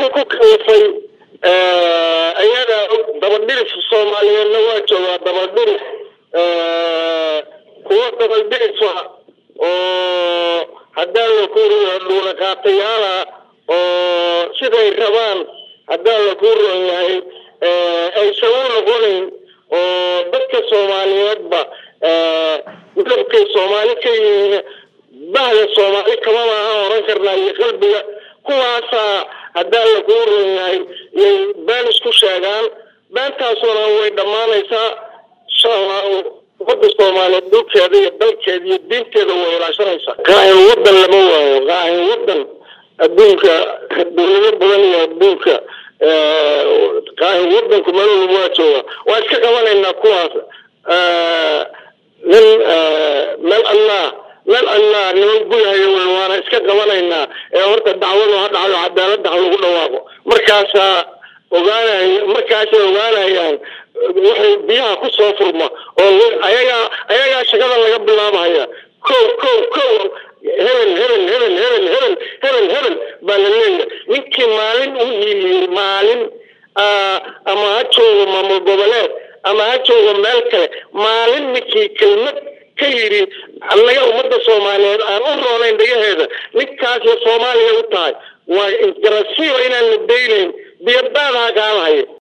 wixii ku kalifay ayaga dabadhirif soomaaliyeedna waa joogaa dabadhirif kuwo dabadhirifa oo haddaan la kuuriyo dhuulaqaatayaala oo siday rabaan haddaan la kuu ron yahay aysan u noqonayn oo dadka soomaaliyeedba midabkay soomaali ka yihiin bahda soomaali kama maaha oran karnaa iyo qalbiga kuwaasaa haddaan la kuu ron yahay yay been isku sheegaan beentaasuna way dhammaanaysaa insha allahu umada soomaaliyeed dhulkeeda iyo dalkeeda iyo diinteeda way ilaashanaysaa qaahin wadan lama waayo qaahin wadan adduunka dowlado badan iyo adduunka qaahin wadanku meel walba waa jooga waa iska qabanaynaa kuwaas nin meel allah meel allah niman guyahayo wey waana iska qabanaynaa ee horta dacwadu ha dhacdo cadaaladda ha lagu dhawaaqo markaasaa ogaanay markaasay ogaanayaan waxay biyaha ku soo furma oo ayagaa ayagaa shakada laga bilaabahaya ko ko ko hebel hebel hebel hebel hebel hebel hebel baa la leeyahay ninkii maalin u hiiliyey maalin ama ha joogo maamul goboleed ama ha joogo meel kale maalin ninkii kelmad ka yidhi annaga ummadda soomaaliyeed aan u roonayn dhagaheeda ninkaasay soomaaliya u tahay waa garasiiba inaan la daynayn biyadaadaha kaalahayo